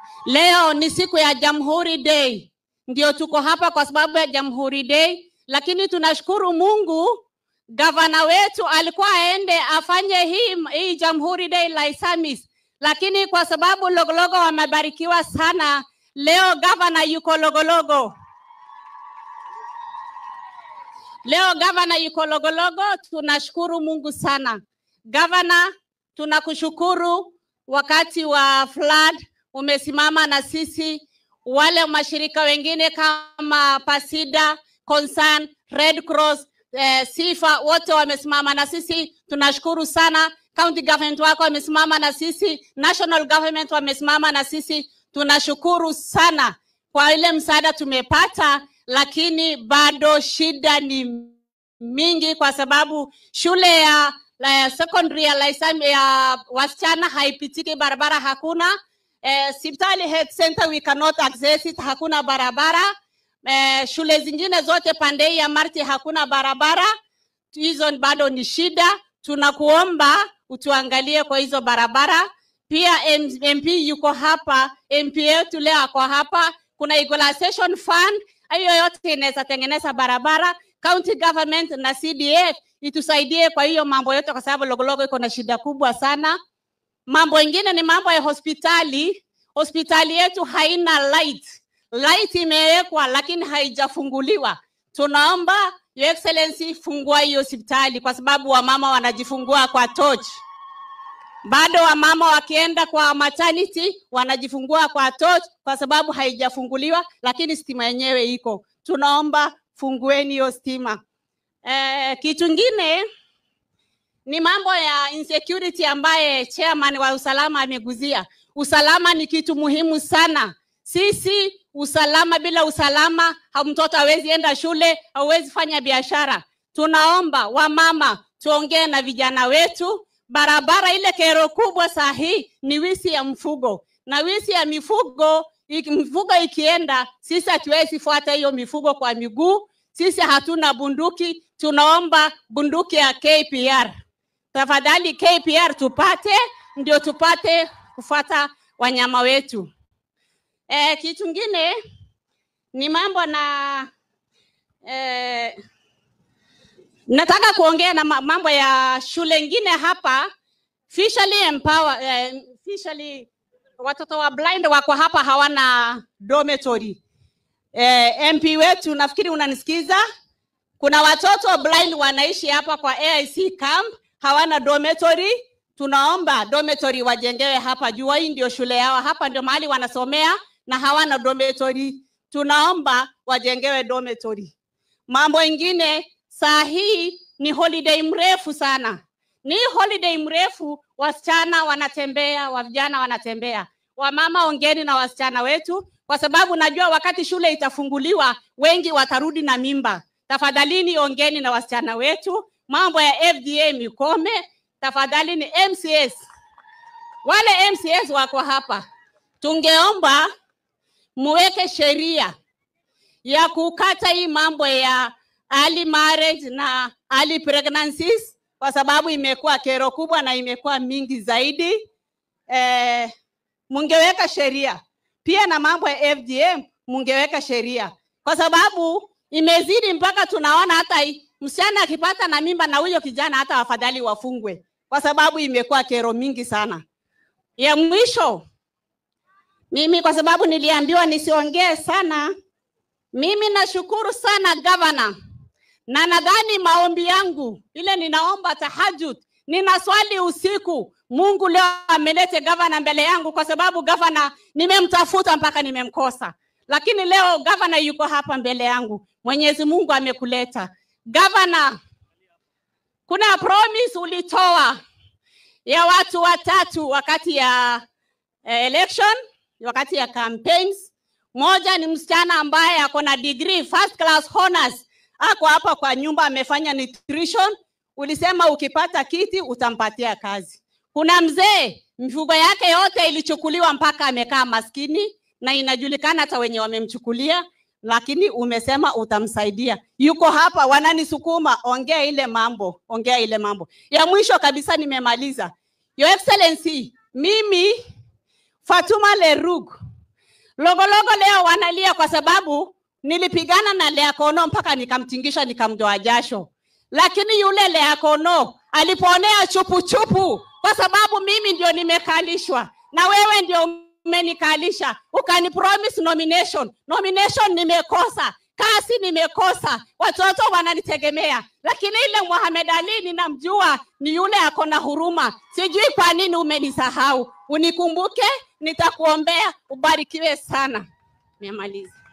Leo ni siku ya Jamhuri Day, ndio tuko hapa kwa sababu ya Jamhuri Day, lakini tunashukuru Mungu gavana wetu alikuwa aende afanye hii, hii Jamhuri Day Laisamis, lakini kwa sababu Logologo wamebarikiwa sana, leo gavana yuko Logologo. Leo gavana yuko Logologo, tunashukuru Mungu sana. Gavana, tunakushukuru wakati wa flood umesimama na sisi, wale mashirika wengine kama Pasida, Concern, Red Cross, eh, Sifa wote wamesimama na sisi, tunashukuru sana. County government wako wamesimama na sisi, national government wamesimama na sisi, tunashukuru sana kwa ile msaada tumepata, lakini bado shida ni mingi kwa sababu shule ya la secondary ya, Laisam, ya wasichana haipitiki, barabara hakuna. Eh, Sipitali Health Center we cannot access it, hakuna barabara. Eh, shule zingine zote pande hii ya Marti hakuna barabara, hizo bado ni shida. Tunakuomba utuangalie kwa hizo barabara. Pia M- MP yuko hapa, MP yetu leo ako hapa. Kuna equalization fund, hiyo yote inaweza tengeneza barabara. County government na CDF itusaidie kwa hiyo mambo yote, kwa sababu Logologo iko na shida kubwa sana. Mambo ingine ni mambo ya hospitali. Hospitali yetu haina light, light imewekwa lakini haijafunguliwa. Tunaomba Your Excellency, fungua hiyo hospitali kwa sababu wamama wanajifungua kwa torch bado wamama wakienda kwa maternity wanajifungua kwa torch kwa sababu haijafunguliwa, lakini stima yenyewe iko. Tunaomba fungueni hiyo stima. Eh, kitu ngine ni mambo ya insecurity ambaye chairman wa usalama ameguzia. Usalama ni kitu muhimu sana. Sisi usalama, bila usalama ha- mtoto hawezi enda shule, hauwezi fanya biashara. Tunaomba wamama tuongee na vijana wetu. Barabara ile kero kubwa saa hii ni wisi ya mfugo, na wisi ya mifugo iki- mifugo ikienda, sisi hatuwezi fuata hiyo mifugo kwa miguu. Sisi hatuna bunduki, tunaomba bunduki ya KPR tafadhali KPR tupate, ndio tupate kufuata wanyama wetu. E, kitu kingine ni mambo na e, nataka kuongea na ma- mambo ya shule ingine hapa Fisherly empower, eh, Fisherly watoto wa blind wako hapa hawana dormitory. Eh, MP wetu nafikiri unanisikiza, kuna watoto blind wanaishi hapa kwa AIC camp hawana dormitory. Tunaomba dormitory wajengewe hapa juu, hii ndio shule yao, hapa ndio mahali wanasomea na hawana dormitory. Tunaomba wajengewe dormitory. Mambo ingine, saa hii ni holiday mrefu sana, ni holiday mrefu, wasichana wanatembea, wavijana wanatembea. Wamama, ongeni na wasichana wetu, kwa sababu najua wakati shule itafunguliwa wengi watarudi na mimba. Tafadhalini ongeni na wasichana wetu, mambo ya FDA mikome. Tafadhali ni MCS, wale MCS wako hapa, tungeomba muweke sheria ya kukata hii mambo ya early marriage na early pregnancies, kwa sababu imekuwa kero kubwa na imekuwa mingi zaidi. Eh, mungeweka sheria pia na mambo ya FGM mungeweka sheria, kwa sababu imezidi mpaka tunaona hata i- msichana akipata na mimba na huyo kijana hata wafadhali wafungwe, kwa sababu imekuwa kero mingi sana. Ya mwisho, mimi kwa sababu niliambiwa nisiongee sana, mimi nashukuru sana gavana, na nadhani maombi yangu ile ninaomba tahajud, nina swali usiku. Mungu leo amelete gavana mbele yangu, kwa sababu gavana nimemtafuta mpaka nimemkosa, lakini leo gavana yuko hapa mbele yangu. Mwenyezi Mungu amekuleta gavana. Kuna promise ulitoa ya watu watatu wakati ya eh, election, wakati ya campaigns. Moja ni msichana ambaye ako na degree first class honors, ako hapa kwa nyumba amefanya nutrition. Ulisema ukipata kiti utampatia kazi. Kuna mzee mifugo yake yote ilichukuliwa mpaka amekaa maskini, na inajulikana hata wenye wamemchukulia, lakini umesema utamsaidia. Yuko hapa, wananisukuma, ongea ile mambo, ongea ile mambo. Ya mwisho kabisa, nimemaliza. Your Excellency, mimi Fatuma Lerug Logologo leo wanalia kwa sababu nilipigana na Lea Kono mpaka nikamtingisha nikamdoa jasho, lakini yule Lea Kono aliponea chupu chupu kwa sababu mimi ndio nimekalishwa na wewe ndio umenikalisha, ukani promise nomination. Nomination nimekosa, kasi nimekosa, watoto wananitegemea, lakini ile Mohamed Ali ninamjua ni yule ako na huruma. Sijui kwa nini umenisahau. Unikumbuke, nitakuombea, ubarikiwe sana. Nimemaliza.